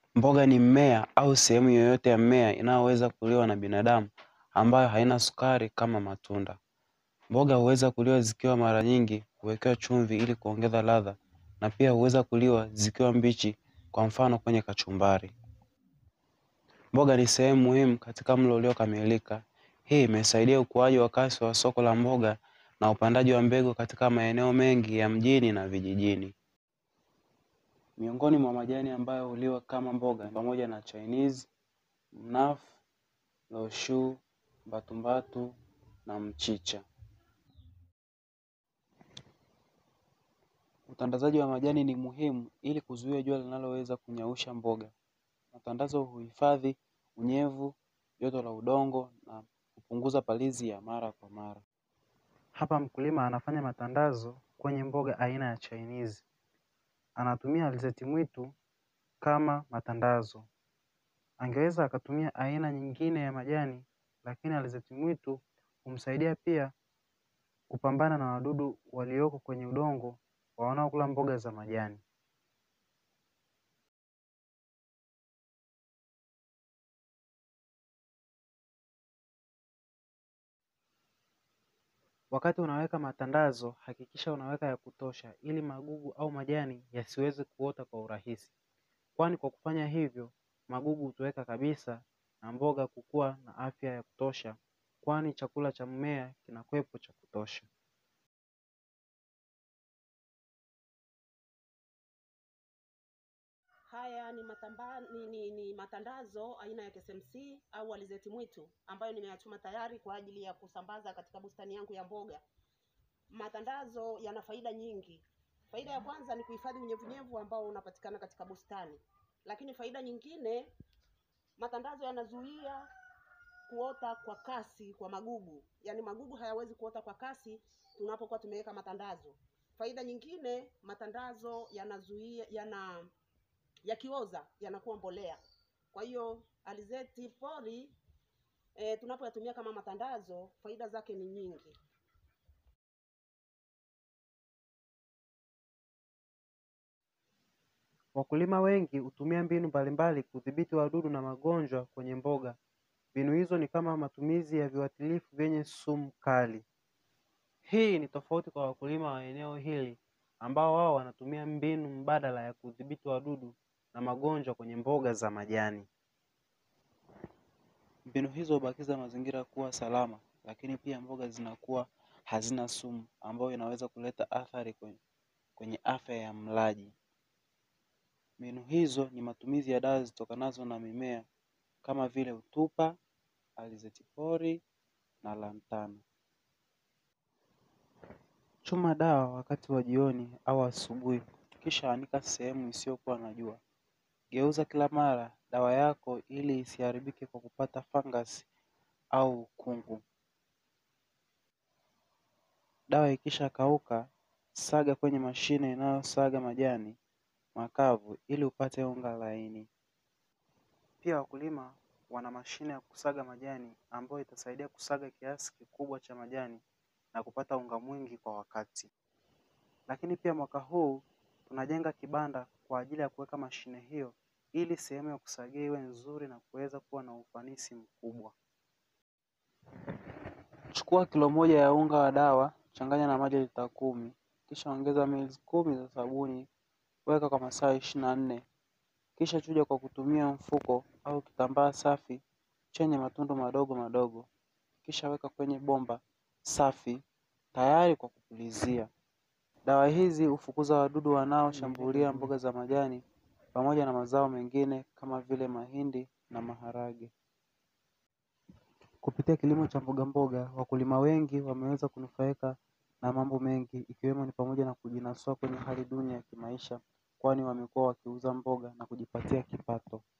Mboga ni mmea au sehemu yoyote ya mmea inayoweza kuliwa na binadamu ambayo haina sukari kama matunda. Mboga huweza kuliwa zikiwa mara nyingi huwekewa chumvi ili kuongeza ladha na pia huweza kuliwa zikiwa mbichi kwa mfano kwenye kachumbari. Mboga ni sehemu muhimu katika mlo uliokamilika. Hii imesaidia ukuaji wa kasi wa soko la mboga na upandaji wa mbegu katika maeneo mengi ya mjini na vijijini. Miongoni mwa majani ambayo huliwa kama mboga ni pamoja na chainizi, mnafu, loshuu, mbatumbatu na mchicha. Utandazaji wa majani ni muhimu ili kuzuia jua linaloweza kunyausha mboga. Matandazo huhifadhi unyevu, joto la udongo na kupunguza palizi ya mara kwa mara. Hapa mkulima anafanya matandazo kwenye mboga aina ya chainizi. Anatumia alizeti mwitu kama matandazo. Angeweza akatumia aina nyingine ya majani lakini alizeti mwitu humsaidia pia kupambana na wadudu walioko kwenye udongo wanaokula mboga za majani. Wakati unaweka matandazo, hakikisha unaweka ya kutosha ili magugu au majani yasiweze kuota kwa urahisi. Kwani kwa kufanya hivyo, magugu hutoweka kabisa na mboga kukua na afya ya kutosha kwani chakula cha mmea kinakuwepo cha kutosha. Haya ni, matamba, ni, ni, ni matandazo aina ya KSMC au alizeti mwitu ambayo nimeyachuma tayari kwa ajili ya kusambaza katika bustani yangu ya mboga. Matandazo yana faida nyingi. Faida ya kwanza ni kuhifadhi unyevunyevu ambao unapatikana katika bustani, lakini faida nyingine, matandazo yanazuia kuota kwa kasi kwa magugu, yaani magugu hayawezi kuota kwa kasi tunapokuwa tumeweka matandazo. Faida nyingine, matandazo yanazuia yana yakioza yanakuwa mbolea. Kwa hiyo alizeti pori e, tunapoyatumia kama matandazo, faida zake ni nyingi. Wakulima wengi hutumia mbinu mbalimbali kudhibiti wadudu na magonjwa kwenye mboga. Mbinu hizo ni kama matumizi ya viuatilifu vyenye sumu kali. Hii ni tofauti kwa wakulima wa eneo hili ambao wao wanatumia mbinu mbadala ya kudhibiti wadudu na magonjwa kwenye mboga za majani. Mbinu hizo hubakiza mazingira kuwa salama, lakini pia mboga zinakuwa hazina sumu ambayo inaweza kuleta athari kwenye, kwenye afya ya mlaji. Mbinu hizo ni matumizi ya dawa zitokanazo na mimea kama vile utupa, alizeti pori na lantana. Chuma dawa wakati wa jioni au asubuhi, kisha anika sehemu isiyokuwa na jua. Geuza kila mara dawa yako ili isiharibike kwa kupata fangasi au ukungu. Dawa ikisha kauka, saga kwenye mashine inayosaga majani makavu ili upate unga laini. Pia wakulima wana mashine ya kusaga majani ambayo itasaidia kusaga kiasi kikubwa cha majani na kupata unga mwingi kwa wakati. Lakini pia mwaka huu tunajenga kibanda kwa ajili ya kuweka mashine hiyo ili sehemu ya kusagia iwe nzuri na kuweza kuwa na ufanisi mkubwa. Chukua kilo moja ya unga wa dawa, changanya na maji lita kumi, kisha ongeza mili kumi za sabuni, weka kwa masaa ishirini na nne, kisha chuja kwa kutumia mfuko au kitambaa safi chenye matundu madogo madogo, kisha weka kwenye bomba safi tayari kwa kupulizia. Dawa hizi hufukuza wadudu wanaoshambulia mboga za majani pamoja na mazao mengine kama vile mahindi na maharage. Kupitia kilimo cha mboga mboga, wakulima wengi wameweza kunufaika na mambo mengi ikiwemo ni pamoja na kujinasua kwenye hali duni ya kimaisha kwani wamekuwa wakiuza mboga na kujipatia kipato.